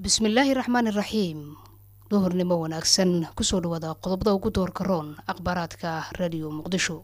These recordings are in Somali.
bismillaahi raxmaani raxiim duhurnimo wanaagsan kusoo dhawaada qodobada ugu doorka roon akhbaaraadka radio muqdisho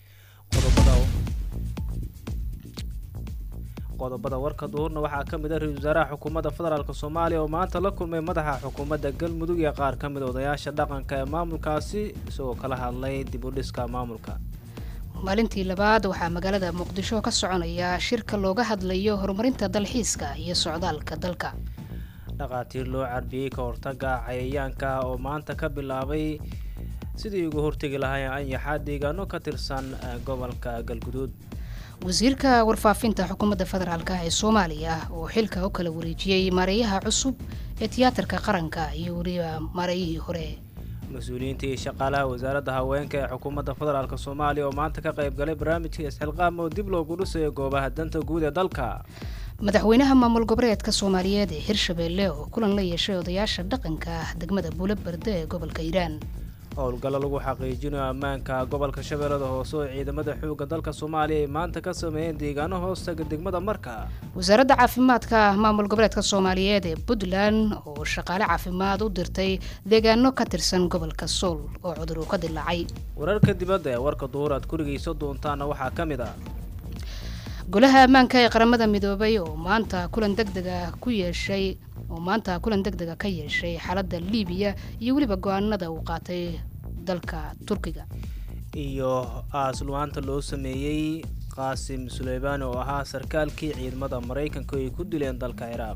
qodobada warka duhurna waxaa ka mid ah ra-isul wasaaraha xukuumadda federaalk soomaaliya oo maanta la kulmay madaxa xukuumadda galmudug iyo qaar ka mid odayaasha dhaqanka ee maamulkaasi isagoo kala hadlay dib u dhiska maamulka maalintii labaad waxaa magaalada muqdisho ka soconaya shirka looga hadlayo horumarinta dalxiiska iyo socdaalka dalka dhaqaatiir loo carbiyey ka hortaga cayayaanka oo maanta ka bilaabay sidii uga hortegi lahaayeen anyaxa deegaano ka tirsan gobolka galguduud wasiirka warfaafinta xukuumadda federaalk ee soomaaliya oo xilka u kala wareejiyey maareeyaha cusub ee tiyaatarka qaranka iyo weliba maareeyihii hore mas-uuliyiinta iyo shaqaalaha wasaaradda haweenka ee xukuumadda federaalk soomaaliya oo maanta ka qayb galay barnaamijka isxilqaam oo dib loogu dhisayo goobaha danta guud ee dalka madaxweynaha maamul goboleedka soomaaliyeed ee hirshabeelle oo kulan la yeeshay odayaasha dhaqanka degmada buulo berde ee gobolka hiiraan howlgallo lagu xaqiijinayo ammaanka gobolka shabeellada hoose oo ciidamada xoogga dalka soomaaliya ay maanta ka sameeyeen deegaano hoostaga degmada marka wasaaradda caafimaadka maamul goboleedka soomaaliyeed ee puntland oo shaqaale caafimaad u dirtay deegaano ka tirsan gobolka sool oo cudur uu ka dilaacay wararka dibadda ee warka duhur aad kurigayso doontaana waxaa ka mid ah golaha ammaanka ee qaramada midoobay oo maanta kulan degdega ku yeeshay oo maanta kulan degdega ka yeeshay xaaladda liibiya iyo weliba go-aanada uu qaatay dalka turkiga iyo aasluwaanta loo sameeyey qaasim suleymaani oo ahaa sarkaalkii ciidamada maraykanka ay ku dileen dalka ciraaq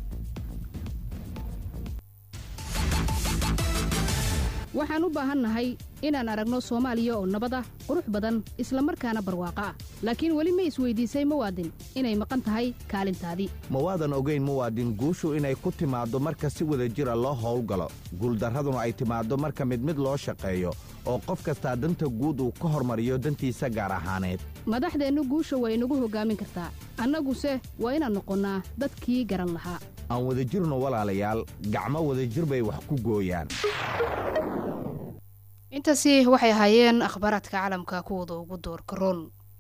waxaan u baahannahay inaan aragno soomaaliya oo nabad ah qurux badan isla markaana barwaaqo ah laakiin weli ma isweydiisay muwaadin inay maqan tahay kaalintaadii mawaadan ogayn muwaadin guushu inay ku timaaddo marka si wada jira loo howlgalo guuldarraduna ay timaaddo marka mid mid loo shaqeeyo oo qof kastaa danta guud uu ka hormariyo dantiisa gaar ahaaneed madaxdeennu guusha waa inagu hoggaamin kartaa annaguse waa inaan noqonnaa dadkii garan lahaa aan wadajirno walaalayaal gacmo wadajir bay wax ku gooyaan intaasi waxay ahaayeen akhbaaraadka caalamka kuwooda ugu doorka roon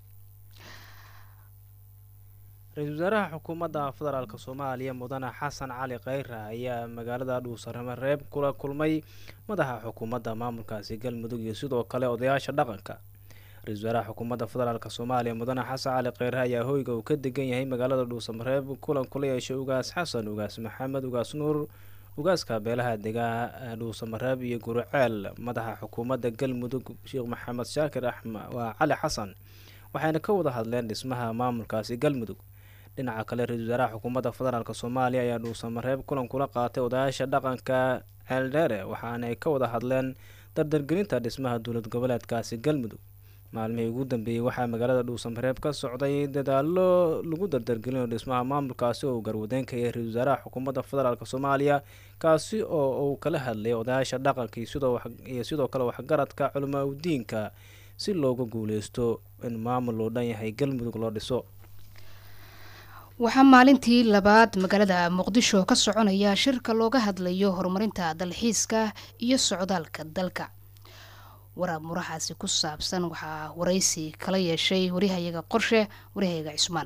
ra-iisul wasaaraha xukuumadda federaalk soomaaliya mudane xasan cali kheyra ayaa magaalada dhuusarame reeb kula kulmay madaxa xukuumadda maamulkaasi galmudug iyo sidoo kale odayaasha dhaqanka ra-isul wasaaraha xukuumadda federaalk soomaaliya mudane xasan cali kheyre ayaa hoyga uu ka degan yahay magaalada dhuusamareeb kulan kula yeeshay ugaas xasan ugaas maxamed ugaas nuur ugaaska beelaha degaa dhuusamareeb iyo guruceel madaxa xukuumadda galmudug sheekh maxamed shaakir axmed waa cali xasan waxayna ka wada hadleen dhismaha maamulkaasi galmudug dhinaca kale ra-isul wasaaraha xukuumadda federaalk soomaaliya ayaa dhuusamareeb kulan kula qaatay odayaasha dhaqanka ceeldheere waxaanay ka wada hadleen dardargelinta dhismaha dowlad goboleedkaasi galmudug maalmihii ugu dambeeyey waxaa magaalada dhuusamareeb ka socday dadaalo lagu dardargelinayo dhismaha maamulkaasi oo uu garwadeenka yahay ra-isul wasaaraha xukuumadda federaalk soomaaliya kaasi oo uu kala hadlay odayaasha dhaqanka iyo sidoo kale waxgaradka culamaa udiinka si looga guuleysto in maamul loo dhan yahay galmudug loo dhiso waxaa maalintii labaad magaalada muqdisho ka soconaya shirka looga hadlayo horumarinta dalxiiska iyo socdaalka dalka waraab murahaasi ku saabsan waxaa waraysi kala yeeshay waryahayaga qorshe waryahayaga cismaan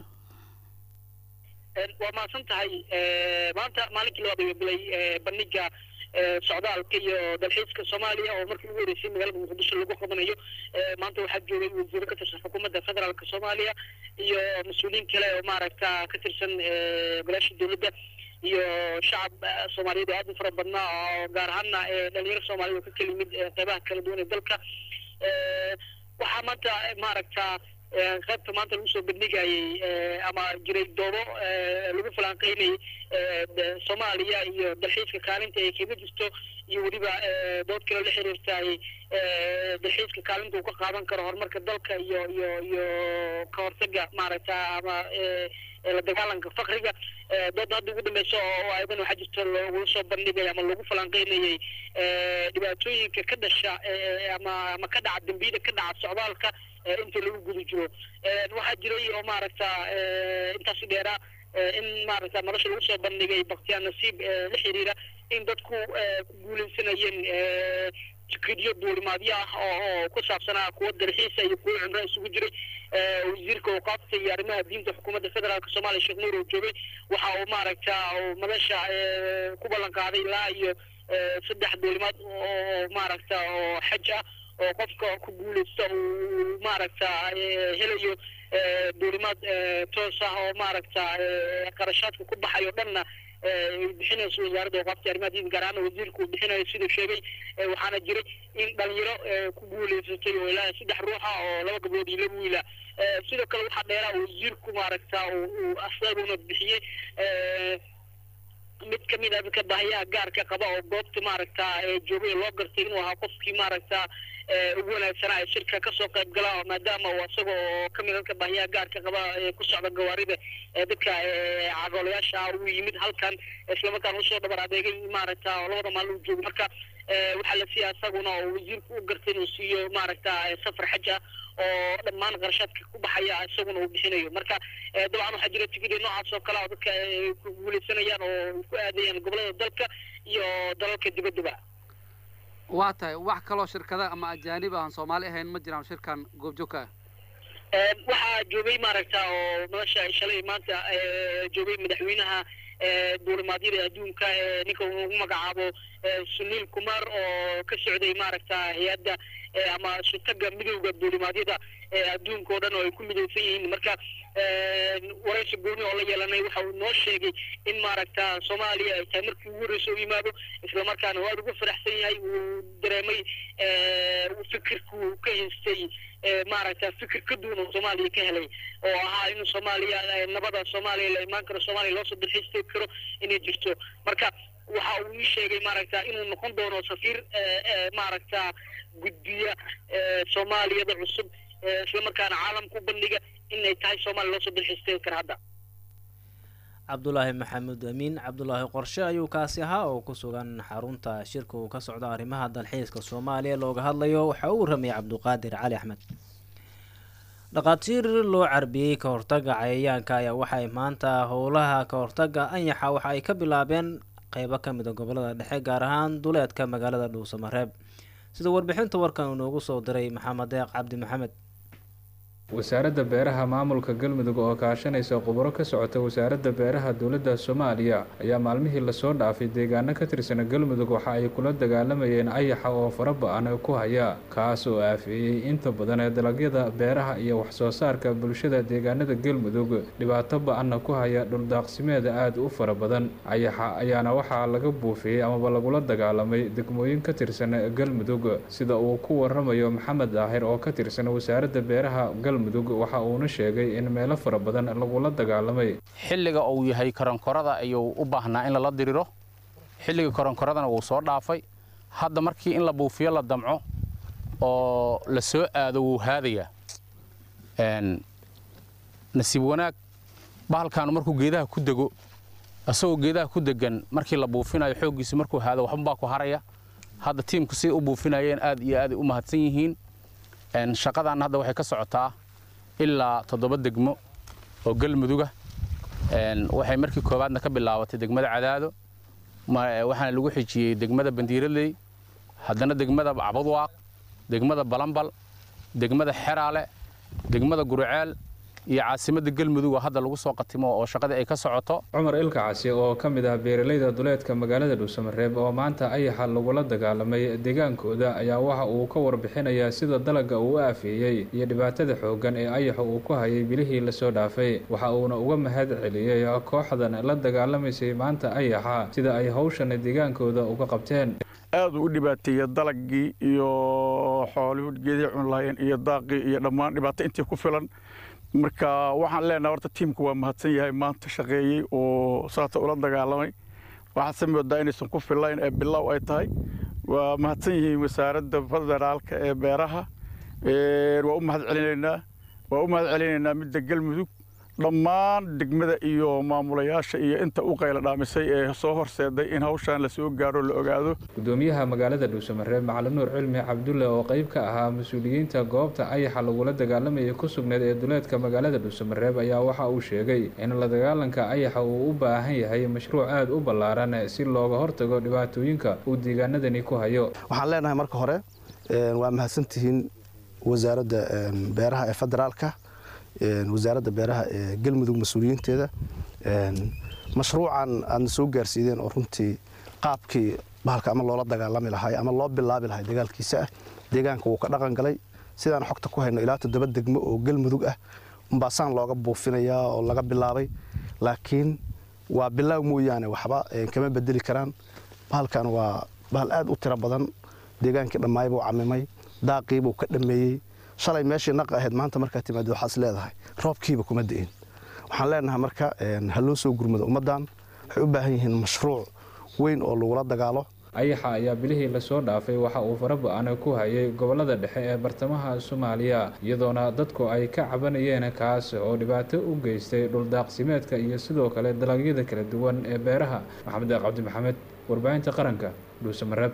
waa mahadsan tahay maanta maalinkii labaad ayuu bilay bandhiga socdaalka iyo dalxiiska soomaaliya oo markii ugu horeysay magaalada muqdisho lagu qabanayo maanta waxaa joogay wasiiro ka tirsan xukuumadda federaalk soomaaliya iyo mas-uuliyiin kale oo maaragta ka tirsan golaasha dowladda iyo shacab soomaaliyeed oo aad u fara badnaa oo gaar ahaana dhalinyaro soomaaliyed oo ka kala yimid qeybaha kala duwan ee dalka waxaa maanta maaragta qaybta maanta lagu soo bandhigayay ama jiray doodo lagu falanqeynayay soomaaliya iyo dalxiiska kaalinta ay kaga jirto iyo weliba dood kaleo la xiriirtay dalxiiska kaalinta uu ka qaadan karo horumarka dalka iyo iyo iyo ka hortaga maaragta ama la dagaalanka fakriga dooda hadda ugu dambeysa oo ayadan waxaa jirto lagula soo bandhigay ama lagu falanqeynayay dhibaatooyinka ka dhasha ama ama ka dhaca dambiyada ka dhaca socdaalka inta lagu guda jiro waxaa jiray oo maaragta intaasi dheeraa in maaragta nolosha lagu soo bandhigay baktiyaa nasiib la xiriira in dadku ku guuleysanayeen tikidyo duulimaadyo ah oo oo ku saabsanaa kuwa dalxiisa iyo kuwa cumro isugu jiray wasiirka awqaafta iyo arrimaha diinta xukuumadda federaalk soomaaliya sheekh nuur oo joogay waxa uu maaragta madasha ku ballan qaaday ilaa iyo saddex duulimaad oo maaragta oo xaj ah oo qofka ku guuleysta uu maaragta helayo duulimaad toos ah oo maaragta qarashaadka ku baxayo dhanna ay bixinayso wasaaradda awqaafta arrimaha diinta gaar ahaan wasiirka uu bixinayo siduu sheegay waxaana jiray in dhalinyaro ku guuleysatay oo ilaa saddex ruuxa oo laba gabdhood iyo laba wiila sidoo kale waxaa dheeraa wasiirku maaragta uu asaguna bixiyey mid kamid a dadka baahiyaha gaarka qaba oo goobta maaragta joogay loo gartay inuu ahaa qofkii maaragta ugu wanaagsanaa ee shirka kasoo qayb gala maadaama uu isaga oo kamid dadka baahiyaha gaarka qaba ku socda gawaarida dadka cagoolayaasha ah uu yimid halkan islamarkaana usoo dhabar adeegay maaragta labada maalin uu joogo marka waxaa la siiya isaguna oo wasiirku u gartay inuu siiyo maaragta safar xaj ah oo dhammaan qarashaadka ku baxaya isaguna uu bixinayo marka dabcan waxaa jira tigidyo noocaas oo kale oo dadka ku guuleysanayaan oo ku aadayaan gobolada dalka iyo dalalka dibaddaba waa tahay wax kaloo shirkada ama ajaanib aan soomaali ahayn ma jiraan shirkan goobjoogka ah waxaa joogay maaragta oo madasha shalay maanta joogay madaxweynaha duulimaadyada adduunka ninka ugu magacaabo suniil kumar oo ka socday maaragta hay-adda ama shutaga midowda duulimaadyada adduunka oo dhan oo ay ku midaysan yihiin marka waraysi gooni oo la yeelanay waxa uu noo sheegay in maaragta soomaaliya ay tahay markii ugu horreysa u yimaado islamarkaana waa ugu faraxsan yahay uu dareemay fikirku ka haystay maaragta fikir ka duwan oo soomaaliya ka helay oo ahaa in soomaaliya nabada soomaaliya la imaan karo soomaaliya loosoo dalxiistay karo inay jirto marka waxa uu ii sheegay maaragta inuu noqon doono safiir maaragta gudbiya soomaaliyada cusub islamarkaana caalamka u bandhiga inay tahay soomaaliya loosoo dalxiistay kara hadda cabdulaahi maxamuud amiin cabdulaahi qorshe ayuu kaasi ahaa oo ku sugan xarunta shirka uu ka socdo arrimaha dalxiiska soomaaliya looga hadlayo waxa uu ramiyay cabduqaadir cali axmed dhaqaatiir loo carbiyey ka hortaga cayayaanka ayaa waxay maanta howlaha ka hortaga anyaxa waxa ay ka bilaabeen qeybo ka mid a gobolada dhexe gaar ahaan duleedka magaalada dhuusamareeb sida warbixinta warkan uu noogu soo diray maxamed deeq cabdi maxamed wasaaradda beeraha maamulka galmudug oo kaashanaysa khubaro ka socota wasaaradda beeraha dowladda soomaaliya ayaa maalmihii lasoo dhaafay deegaano ka tirsan galmudug waxa ay kula dagaalamayeen ayaxa oo fara ba-an ku haya kaas oo aafeeyey inta badan ee dalagyada beeraha iyo waxsoo saarka bulshada deegaanada galmudug dhibaato ba-anna ku haya dhuldaaqsimeeda aada u fara badan ayaxa ayaana waxaa laga buufiyey amaba lagula dagaalamay degmooyin ka tirsan galmudug sida uu ku waramayo maxamed daahir oo ka tirsan wasaaradda beeraha mudug waxa uuna sheegay in meelo fara badan lagula dagaalamay xilliga uu yahay koronkorada ayuu u baahnaa in lala diriro xilliga koronkoradana wuu soo dhaafay hadda markii in la buufiyo la damco oo la soo aado wuu haadayaa nasiib wanaag bahalkaanu markuu geedaha ku dego isagoo geedaha ku degan markii la buufinayo xooggiisa markuu haado waxbanbaa ku haraya hadda tiimku siday u buufinayeen aad iyo aaday u mahadsan yihiin shaqadan hadda waxay ka socotaa ilaa toddoba degmo oo galmuduga waxay markii koowaadna ka bilaabatay degmada cadaado waxaana lagu xijiyey degmada bandiiraley haddana degmada cabadwaaq degmada balambal degmada xeraale degmada guruceel iyo caasimadda galmudug oo hadda lagu soo qatimo oo shaqadii ay ka socoto cumar ilkacasi oo ka mid ah beeralayda duleedka magaalada dhuusamareeb oo maanta ayaxa lagula dagaalamay deegaankooda ayaa waxa uu ka warbixinayaa sida dalagga uu u aafeeyey iyo dhibaatada xooggan ee ayaxa uu ku hayay bilihii lasoo dhaafay waxa uuna uga mahad celiyey kooxdan la dagaalamaysay maanta ayaxa sida ay hawshan deegaankooda uga qabteen aada u dhibaateeya dalagii iyo xoolihii geedii cun lahaayeen iyo daaqii iyo dhammaan dhibaato intii ku filan marka waxaan leenaha horta tiimku waa mahadsan yahay maanta shaqeeyey oo saata ula dagaalamay waxaadse moodaa inaysan ku fillayn ee bilow ay tahay waa mahadsan yihiin wasaaradda federaalka ee beeraha waa u mahad celinaynaa waa u mahad celinaynaa midda galmudug dhammaan degmada iyo maamulayaasha iyo inta u qayla dhaamisay ee soo horseeday in hawshan lasoo gaaro la ogaado gudoomiyaha magaalada dhuusamareeb macalin nuur cilmi cabdulle oo qayb ka ahaa mas-uuliyiinta goobta ayaxa lagula dagaalamayay ku sugneed ee duleedka magaalada dhuusamareeb ayaa waxa uu sheegay in la dagaalanka ayaxa uu u baahan yahay mashruuc aada u ballaaran si looga hortago dhibaatooyinka uu deegaanadani ku hayo waxaan leenahay marka hore waa mahadsantihiin wasaaradda beeraha ee federaalka wasaaradda beeraha ee galmudug mas-uuliyiinteeda mashruucan aadna soo gaarsiideen oo runtii qaabkii bahalka ama loola dagaalami lahay ama loo bilaabi lahay dagaalkiisa ah deegaanka wuu ka dhaqan galay sidaan xogta ku hayno ilaa toddoba degmo oo galmudug ah umbaasaan looga buufinayaa oo laga bilaabay laakiin waa bilaaw mooyaane waxba kama bedeli karaan bahalkan waa bahal aad u tiro badan deegaankii dhammaay buu camimay daaqiibuu ka dhammeeyey shalay meeshii naqa ahayd maanta markaa timaado waxaas leedahay roobkiiba kuma di'in waxaan leenahay marka ha loo soo gurmado ummaddan waxay u baahan yihiin mashruuc weyn oo lagula dagaalo ayaxa ayaa bilihii lasoo dhaafay waxa uu faraba-ana ku hayay gobollada dhexe ee bartamaha soomaaliya iyadoona dadku ay ka cabanayeen kaas oo dhibaato u geystay dhuldaaqsimeedka iyo sidoo kale dalagyada kala duwan ee beeraha maxamed deeq cabdi maxamed warbaahinta qaranka dhuusamareeb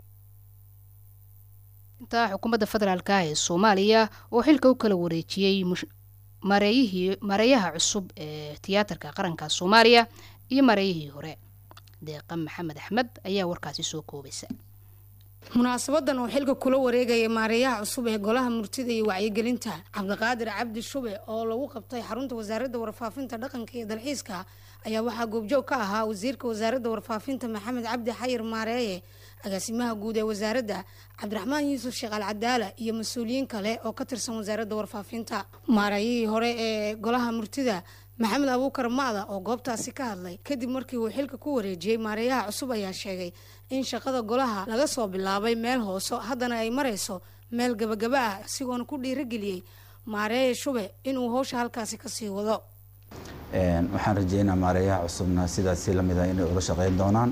intaa xukuumadda federaalka ee soomaaliya oo xilka u kala wareejiyey mareeyihii mareeyaha cusub ee tiyaatarka qaranka soomaaliya iyo mareeyihii hore deeqa maxamed axmed ayaa warkaasi soo koobaysa munaasabadan oo xilka kula wareegaya maareeyaha cusub ee golaha murtida iyo wacyigelinta cabdiqaadir cabdi shube oo lagu qabtay xarunta wasaaradda warfaafinta dhaqanka iyo dalxiiska ayaa waxaa goobjoog ka ahaa wasiirka wasaaradda warfaafinta maxamed cabdi xayir maareeye agaasimaha guud ee wasaaradda cabdiraxmaan yuusuf sheekh alcadaala iyo mas-uuliyiin kale oo ka tirsan wasaaradda warfaafinta maareeyihii hore ee golaha murtida maxamed abuukar macda oo goobtaasi ka hadlay kadib markii uu xilka ku wareejiyey maareeyaha cusub ayaa sheegay in shaqada golaha laga soo bilaabay meel hooso haddana ay marayso meel gabagaba ah isigoona ku dhiirageliyey maareeye shube inuu howsha halkaasi kasii wado waxaan rajeynaa maareeyaha cusubna sidaasi lamid ah inay ula shaqeyn doonaan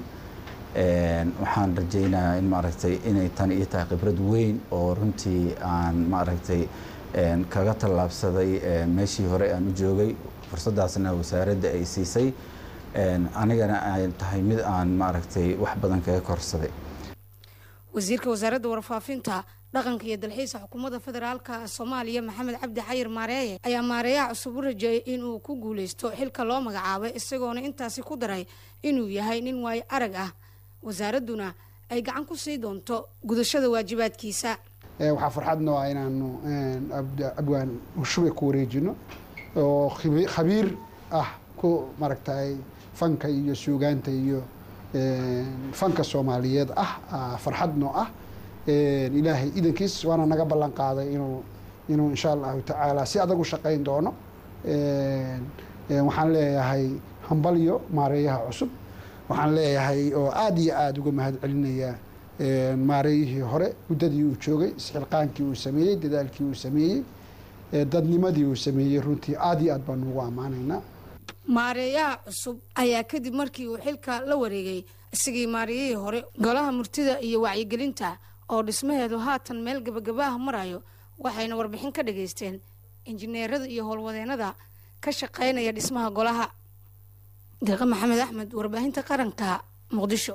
waxaan rajeynayaa in maaragtay inay tan ii tahay khibrad weyn oo runtii aan maaragtay kaga tallaabsaday meeshii hore aan u joogay fursadaasna wasaaradda ay siisay anigana ay tahay mid aan maaragtay wax badan kaga korsaday wasiirka wasaaradda warfaafinta dhaqanka iyo dalxiiska xukuumadda federaalka soomaaliya maxamed cabdi xayir maareeye ayaa maareeyaha cusub u rajeeyay inuu ku guuleysto xilka loo magacaabay isagoona intaasi ku daray inuu yahay nin waayo arag ah wasaaradduna ay gacan ku sii doonto gudashada waajibaadkiisa waxaa farxad noo ah inaanu abwaan shube ku wareejino oo khabiir ah ku maaragtay fanka iyo suugaanta iyo fanka soomaaliyeed ah farxad noo ah ilaahay idankiis waana naga ballan qaaday inuu inuu insha allahu tacaala si adag u shaqayn doono waxaan leeyahay hambalyo maareeyaha cusub waxaan leeyahay oo aada iyo aada uga mahad celinaya maareeyihii hore muddadii uu joogay isxilqaankii uu sameeyey dadaalkii uu sameeyey dadnimadii uu sameeyey runtii aada iyo aad baan ugu ammaanaynaa maareeyaha cusub ayaa kadib markii uu xilka la wareegay isagii maareeyihii hore golaha murtida iyo wacyigelinta oo dhismaheedu haatan meel gabagabaah marayo waxayna warbixin ka dhageysteen injineerada iyo howlwadeenada ka shaqeynaya dhismaha golaha deeqa maxamed axmed warbaahinta qaranka muqdisho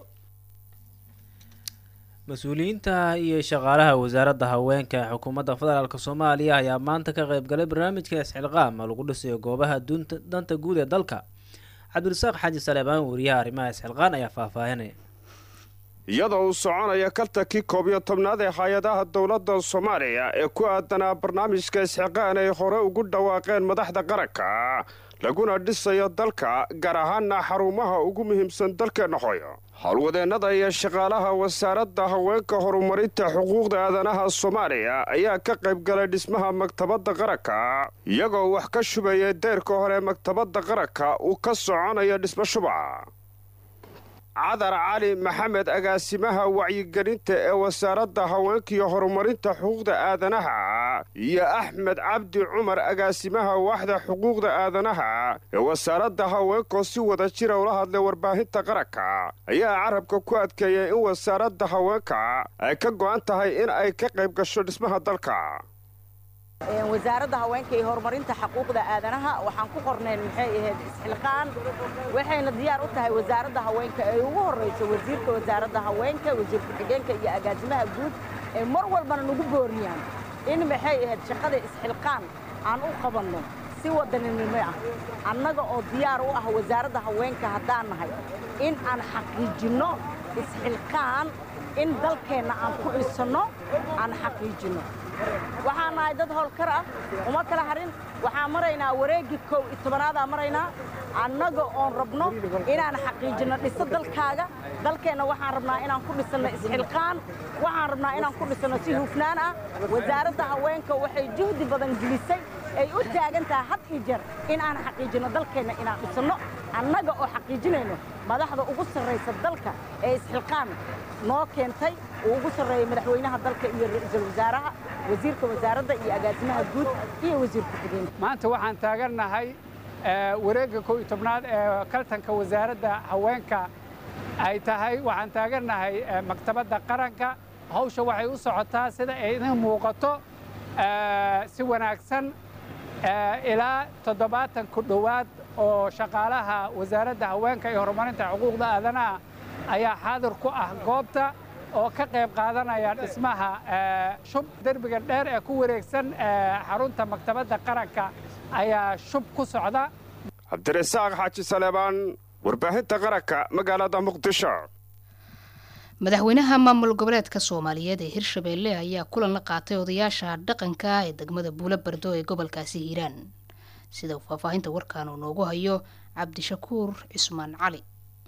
mas-uuliyiinta iyo shaqaalaha wasaaradda haweenka ee xukuumadda federaalk soomaaliya ayaa maanta ka qeybgalay barnaamijka isxilqaam lagu dhisayo goobaha danta guud ee dalka cabdirasaaq xaaji saleebaan wariyaha arrimaha isxilqaan ayaa faahfaahinaya iyadoo uu soconaya kaltankii koob iyo tobnaad ee hay-adaha dowladda soomaaliya ee ku aadanaa barnaamijka isxiqaan ay hore ugu dhawaaqeen madaxda qaranka laguna dhisayo dalka gaar ahaana xarumaha ugu muhiimsan dalkeenna hooyo howlwadeennada iyo shaqaalaha wasaaradda haweenka horumarinta xuquuqda aadanaha soomaaliya ayaa ka qayb galay dhismaha maktabadda qaranka iyagoo wax ka shubaya deyrka hore maktabadda qaranka uu ka soconayo dhismo shuba cadar cali maxamed agaasimaha wacyigelinta ee wasaaradda haweenkaiyo horumarinta xuquuqda aadanaha iyo axmed cabdi cumar agaasimaha waaxda xuquuqda aadanaha ee wasaaradda haweenkoo si wada jira ula hadlay warbaahinta qaranka ayaa carabka ku adkeeyay in wasaaradda haweenka ay ka go'an tahay in ay ka qayb gasho dhismaha dalka wasaaradda haweenka iyo horumarinta xuquuqda aadanaha waxaan ku qornayn maxay ahayd isxilqaan waxayna diyaar u tahay wasaaradda haweenka ay ugu horrayso wasiirka wasaaradda haweenka wasiir ku-xigeenka iyo agaasimaha guud ee mar walbana nagu booriyaan in maxay ahayd shaqada isxilqaan aan u qabanno si wadaninimo ah annaga oo diyaar u ah wasaaradda haweenka haddaan nahay in aan xaqiijinno isxilqaan in dalkeenna aan ku dhisanno aan xaqiijinno waxaan nahay dad howlkar ah uma kala harin waxaan maraynaa maraynaa wareeggii kow iyo tobanaadaan maraynaa annaga oon rabno inaan xaqiijinno dhiso dalkaaga dalkeenna waxaan rabnaa inaan ku dhisanno isxilqaan waxaan rabnaa inaan ku dhisanno si hufnaan ah wasaaradda haweenka waxay juhdi badan gelisay ay u taagan tahay had iyo jeer in aan xaqiijinno dalkeenna inaan dhisanno annaga oo xaqiijinayno madaxda ugu sarraysa dalka ee isxilqaan noo keentay uu ugu sarreeyey madaxweynaha dalka iyo ra'iisul wasaaraha wasiirka wasaaradda iyo agaasimaha guud iyo wasiirka xigeenka maanta waxaan taagannahay wareegga kow iyo tobnaad ee kaltanka wasaaradda haweenka ay tahay waxaan taagannahay maktabadda qaranka hawsha waxay u socotaa sida ay idin muuqato si wanaagsan ilaa toddobaatan ku dhowaad oo shaqaalaha wasaaradda haweenka iyo horumarinta xuquuqda aadanaha ayaa xaadir ku ah goobta oo ka qayb qaadanaya dhismaha shub derbiga dheer ee ku wareegsan xarunta maktabadda qaranka ayaa shub ku socda cabdirasaaq xaaji saleebaan warbaahinta qaranka magaalada muqdisho madaxweynaha maamul goboleedka soomaaliyeed ee hirshabeelle ayaa kulan la qaatay odayaasha dhaqanka ee degmada buulo bardo ee gobolkaasi hiiraan sida faahfaahinta warkaan uu noogu hayo cabdishakuur cismaan cali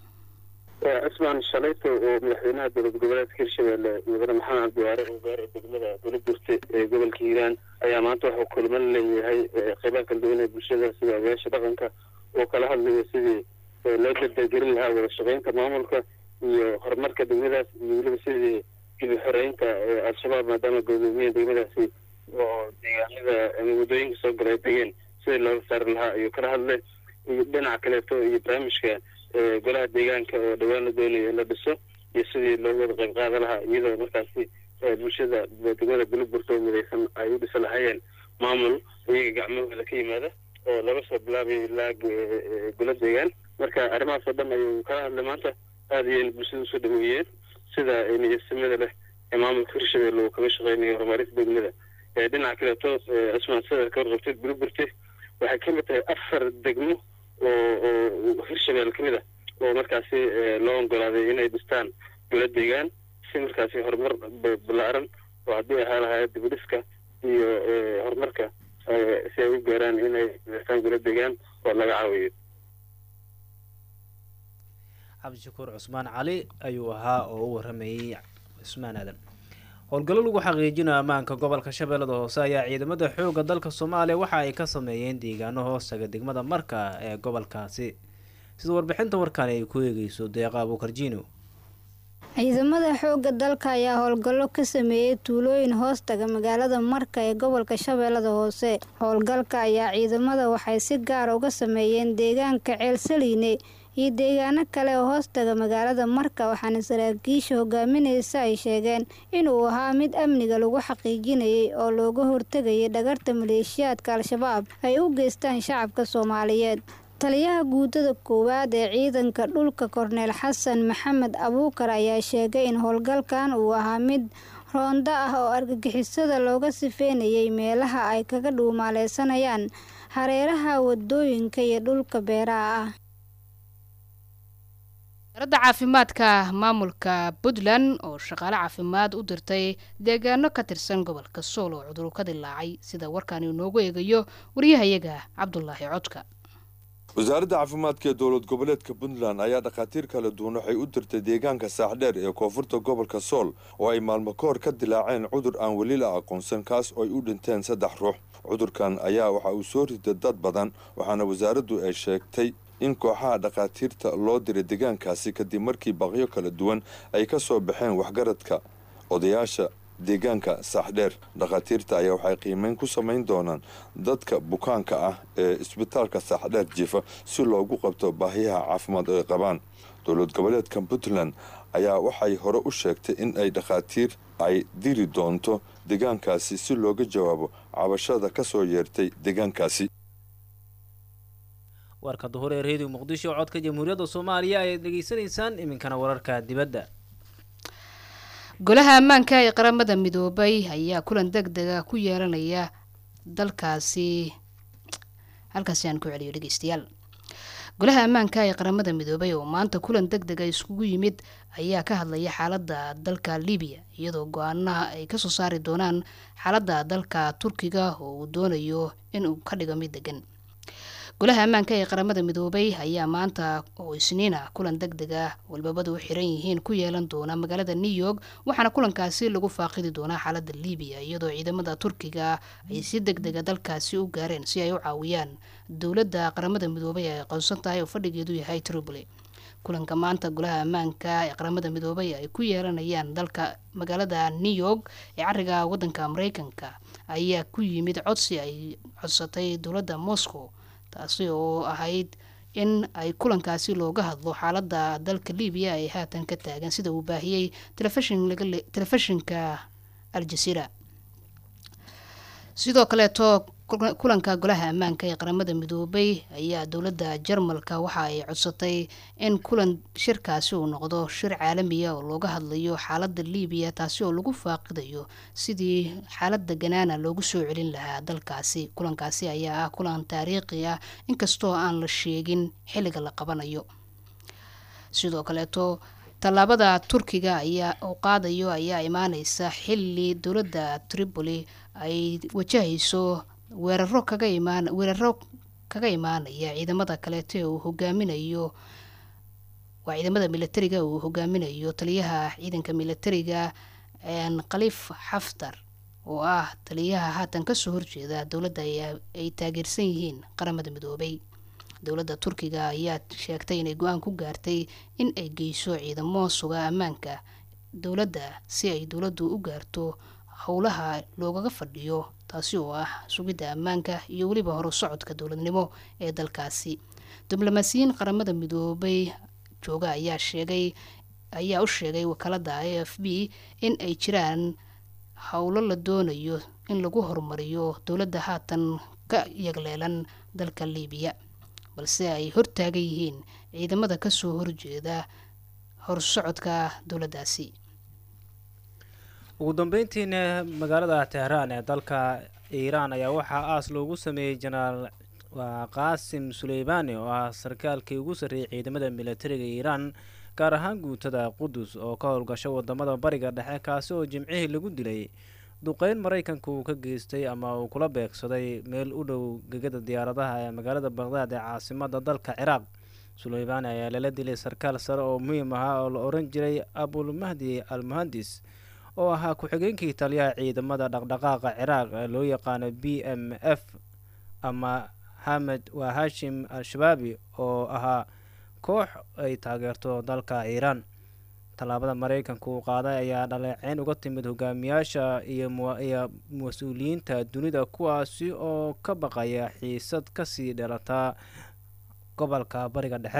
cismaan shalayto oo madaxweynaha dowlad goboleedka hirshabeelle mudane maxamed cabdiwaare oo gaara degmada buulagurte ee gobolka hiiraan ayaa maanta waxuu kulmo la leeyahay qeybaha kala duwan ee bulshada sida odayaasha dhaqanka oo kala hadlaya sidii loo dardargelin lahaa wada shaqeynta maamulka iyo horumarka degmadaas iyo weliba sidii dib xoreynta al-shabaab maadaama gudoomiyaha degmadaasi oo deegaanada ama waddooyinka soo galay degeen sidii looga saari lahaa ayuu kala hadlay iyo dhinaca kaleeto iyo barnaamijka golaha deegaanka oo dhowaan la doonayo in la dhiso iyo sidii loogu wada qayb qaadan lahaa iyadoo markaasi bulshada degmada buliburto oo midaysan ay u dhisa lahaayeen maamul iyaga gacmahooda ka yimaada oo laga soo bilaabay ilaa golo deegaan marka arrimahaas oo dhan ayuu kala hadlay maanta aada ayayna bulshada usoo dhaweeyeen sida niyadsamada leh ee maamulka hirshabelle uu kaga shaqeynayo horumarinta degmada dhinaca kaleeto cismaan sida ka warqabtay buliburte waxay ka mid tahay afar degmo oo oo hirshabelle ka mid ah oo markaasi loo ogolaaday inay dhistaan golo deegaan si markaasi horumar ballaaran oo haddii ahaa lahaa dibudhiska iyo horumarka si ay u gaaraan inay dhistaan golo deegaan oo laga caawiyo cabdishakuur cusmaan cali ayuu ahaa oo u waramayey cusmaan aadan howlgallo lagu xaqiijinayo ammaanka gobolka shabeellada hoose ayaa ciidamada xoogga dalka soomaaliya waxa ay ka sameeyeen deegaano hoostaga degmada marka ee gobolkaasi sida warbixinta warkaan ay ku eegeyso deeqa abuukarjiino ciidamada xoogga dalka ayaa howlgallo ka sameeyey tuulooyin hoostaga magaalada marka ee gobolka shabeellada hoose howlgalka ayaa ciidamada waxay si gaar uga sameeyeen deegaanka ceelsaliine iyo deegaano kale oo hoostaga magaalada marka waxaana saraakiisha hogaaminaysa ay sheegeen inuu ahaa mid amniga lagu xaqiijinayay oo looga hortegayay dhagarta maleeshiyaadka al-shabaab ay u geystaan shacabka soomaaliyeed taliyaha guutada koowaad ee ciidanka dhulka korneel xasan maxamed abuukar ayaa sheegay in howlgalkan uu ahaa mid roondo ah oo argagixisada looga sifeynayay meelaha ay kaga dhuumaaleysanayaan hareeraha wadooyinka iyo dhulka beeraha ah wasaaradda caafimaadka maamulka puntland oo shaqaale caafimaad u dirtay deegaano ka tirsan gobolka sool oo cuduru ka dilaacay sida warkaani inoogu eegayo waryahayaga cabdulaahi codka wasaaradda caafimaadka ee dowlad goboleedka puntland ayaa dhakhaatiir kala duwan waxay u dirtay deegaanka saaxdheer ee koonfurta gobolka sool oo ay maalmo ka hor ka dilaaceen cudur aan weli la aqoonsan kaas oo ay u dhinteen saddex ruux cudurkan ayaa waxa uu soo riday dad badan waxaana wasaaraddu ay sheegtay in kooxaha dhakhaatiirta loo diray deegaankaasi kadib markii baqyo kala duwan ay ka soo baxeen waxgaradka odayaasha deegaanka saaxdheer dhakhaatiirta ayaa waxay qiimeyn ku samayn doonaan dadka bukaanka ah ee isbitaalka saaxdheer jiifa si loogu qabto baahiyaha caafimaad ay qabaan dowlad goboleedka puntland ayaa waxay hore u sheegtay in ay dhakhaatiir ay diri doonto deegaankaasi si looga jawaabo cabashada ka soo yeertay deegaankaasi warka duhur ee reediyo muqdisho codka jamhuuriyadda soomaaliya ayaad dhegeysanaysaan iminkana wararka dibadda golaha ammaanka ee qaramada midoobay ayaa kulan deg dega ku yeelanaya dalkaasi halkaasi aan ku celiyo dhegeystayaal golaha ammaanka ee qaramada midoobay oo maanta kulan deg dega iskugu yimid ayaa ka hadlaya xaaladda dalka libiya iyadoo go-aanaha ay kasoo saari doonaan xaaladda dalka turkiga oo uu doonayo inuu ka dhigo mid degan golaha ammaanka ee qaramada midoobay ayaa maanta oo isniina kulan deg deg ah walbabadu u xiran yihiin ku yeelan doona magaalada new york waxaana kulankaasi lagu faaqidi doonaa xaalada libiya iyadoo ciidamada turkiga ay si deg dega dalkaasi u gaareen si ay u caawiyaan dowladda qaramada midoobay ay aqoonsan tahay oo fadhigeedu yahay tripoli kulanka maanta golaha ammaanka ee qaramada midoobay ay ku yeelanayaan dalka magaalada new york ee cariga wadanka mareykanka ayaa ku yimid codsi ay codsatay dowladda moscow taasi oo ahayd in ay kulankaasi looga hadlo xaalada dalka libiya ay haatan ka taagan sida uu baahiyey telefishinka aljaziira sidoo kaleeto kulanka golaha ammaanka ee qaramada midoobay ayaa dowladda jarmalka waxa ay codsatay in kulan shirkaasi uu noqdo shir caalamiya oo looga hadlayo xaalada libiya taasi oo lagu faaqidayo sidii xaalada ganaana loogu soo celin lahaa dalkaasi kulankaasi ayaa ah kulan taariikhi ah inkastoo aan la sheegin xilliga la qabanayo sidoo kaleeto tallaabada turkiga ayaa uu qaadayo ayaa imaaneysa xilli dowladda tripoli ay wajahayso weeraro kaga imaan weeraro kaga imaanaya ciidamada kaleeto ee uu hogaaminayo waa ciidamada militariga uu hogaaminayo taliyaha ciidanka militariga khaliif xaftar oo ah taliyaha haatan kasoo horjeeda dowladda ay taageersan yihiin qaramada midoobay dowladda turkiga ayaa sheegtay inay go-aan ku gaartay in ay geyso ciidamo suga ammaanka dowladda si ay dowladdu u gaarto howlaha loogaga fadhiyo taasi oo ah sugidda ammaanka iyo weliba horu socodka dowladnimo ee dalkaasi diblomaasiyiin qaramada midoobay jooga ayaa sheegay ayaa u sheegay wakaalada a f b in ay jiraan howlo la doonayo in lagu horumariyo dowladda haatan ka yagleelan dalka liibiya balse ay hortaagan yihiin ciidamada kasoo horjeeda horsocodka dowladdaasi ugu dambeyntiina magaalada tehraan ee dalka iiraan ayaa waxaa aas loogu sameeyey jenaraal qaasim suleymaani oo ah sarkaalkii ugu sarreeyay ciidamada militariga iiraan gaar ahaan guutada qudus oo ka howlgasho wadamada bariga dhexe kaasi oo jimcihii lagu dilay duqeyn maraykanka uu ka geystay ama uu kula beegsaday meel u dhow gegada diyaaradaha ee magaalada baqdaad ee caasimada dalka ciraaq suleymaani ayaa lala dilay sarkaal sare oo muhiim ahaa oo la oran jiray abulmahdi al muhandis oo ahaa ku-xigeenkii taliyaha ciidamada dhaqdhaqaaqa ciraaq ee loo yaqaano b m f ama hamed waa hashim al-shabaabi oo ahaa koox ay taageerto dalka iiraan tallaabada maraykanka uu qaaday ayaa dhaleeceyn uga timid hogaamiyaasha iyo mas-uuliyiinta dunida kuwaasi oo ka baqaya xiisad kasii dhalataa gobolka bariga dhexe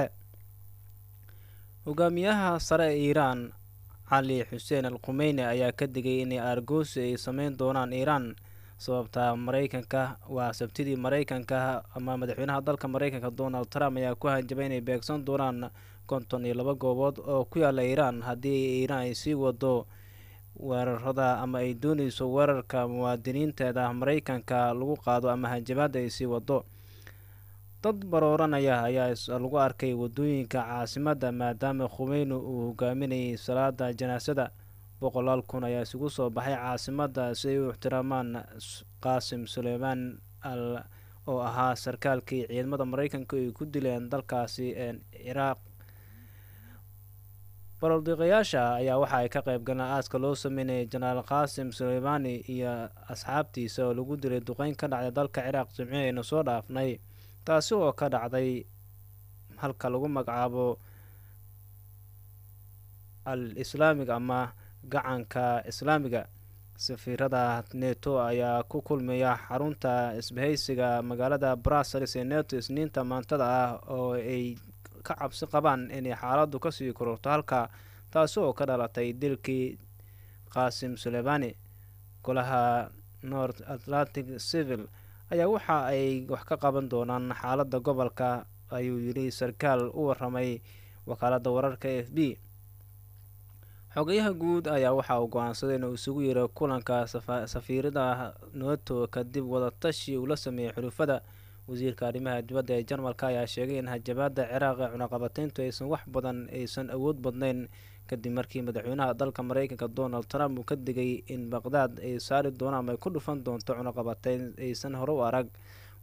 hogaamiyaha sare ee iiraan cali xuseen al khumeyne ayaa ka digay inay aargoosi ay sameyn doonaan iiraan sababta maraykanka waa sabtidii maraykanka ama madaxweynaha dalka maraykanka donald trump ayaa ku hanjabay inay beegsan doonaan konton iyo laba goobood oo ku yaala iiraan haddii iiraan ay sii wado weerarada ama ay dooneyso weerarka muwaadiniinteeda maraykanka lagu qaado ama hanjabaada ay sii wado dad barooranaya ayaa lagu arkay wadooyinka caasimadda maadaama khumeyni uu hogaaminayay salaada janaasada boqolaal kun ayaa isugu soo baxay caasimadda si ay u ixtiraamaan qaasim suleymaan al oo ahaa sarkaalkii ciidamada maraykanka ay ku dileen dalkaasi ciraaq baroodiiqayaasha ayaa waxa ay ka qayb galeen aaska loo sameynayay jenaraal qaasim suleymaani iyo asxaabtiisa oo lagu dilay duqeyn ka dhacday dalka ciraaq jimci aynu soo dhaafnay taasi oo ka dhacday halka lagu magacaabo al islaamiga ama gacanka islaamiga safiirada neto ayaa ku kulmaya xarunta isbahaysiga magaalada brussels ee neto isniinta maantada ah oo ay ka cabsi qabaan inay xaaladdu kasii kororto halka taasi oo ka dhalatay dilkii qaasim suleymaani golaha north atlantic civil ayaa waxa ay wax ka qaban doonaan xaaladda gobolka ayuu yidhi sarkaal u waramay wakaaladda wararka f b xogayaha guud ayaa waxa uu go-aansaday inuu isugu yiro kulanka safiirada neto kadib wadatashi uu la sameeyey xulufada wasiirka arrimaha dibadda ee jarmalka ayaa sheegay in hajabaada ciraaq ee cunaqabateyntu aysan wax badan aysan awood badnayn kadib markii madaxweynaha dalka maraykanka donald trump uu ka digay in baqdaad ay saari doonaan ama ay ku dhufan doonto cunaqabateyn aysan hore u arag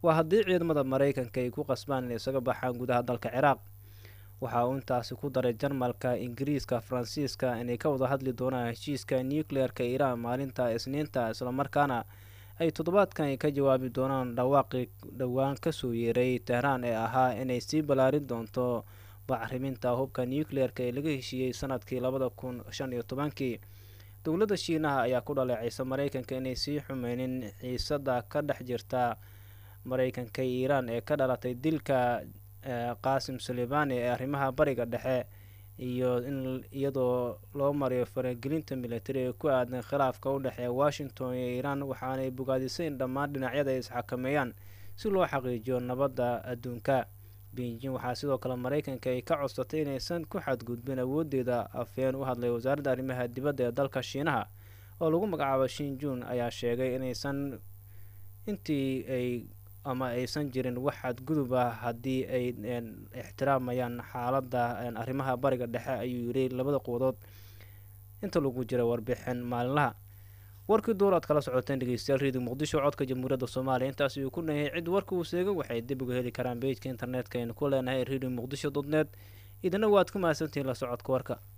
waa haddii ciidamada maraykanka ay ku qasbaan inay isaga baxaan gudaha dalka ciraaq waxa uu intaasi ku daray jarmalka ingiriiska faransiiska inay ka wada hadli doonaan heshiiska nucleer-ka iiraan maalinta isniinta islamarkaana ay toddobaadkan ka jawaabi doonaan dhawaaqii dhowaan kasoo yeeray tehraan ee ahaa inay sii ballaarin doonto bacriminta hubka nucleer-ka ee laga heshiiyey sanadkii labada kun shan iyo tobankii dowladda shiinaha ayaa ku dhaleecaysa maraykanka inay sii xumeynin xiisada ka dhex jirta maraykanka iiraan ee ka dhalatay dilka qaasim suleybani ee arrimaha bariga dhexe iyo in iyadoo loo mariyo faragelinta militari ee ku aadan khilaafka u dhexeeya washington iyo iiraan waxaanay bogaadisay in dhammaan dhinacyada ay isxakameeyaan si loo xaqiijiyo nabadda adduunka beijing waxaa sidoo kale maraykanka ay ka codsatay inaysan ku xadgudbin awoodeeda afhayeen u hadlay wasaaradda arrimaha dibadda ee dalka shiinaha oo lagu magacaabo shinjun ayaa sheegay inaysan intii ay ama aysan jirin wax xadgudub ah haddii ay ixtiraamayaan xaaladda arrimaha bariga dhexe ayuu yiri labada quwadood inta lagu jira warbixin maalinlaha warkii duur aad kala socoteen dhegeystayaal redio muqdisho codka jamhuuriyadda soomaaliya intaas ayuu ku nahay cid warka uu seega waxay dib uga heli karaan bejka internetka aynu ku leenahay redio muqdisho dot net idina waad ku mahadsantihiin la socodka warka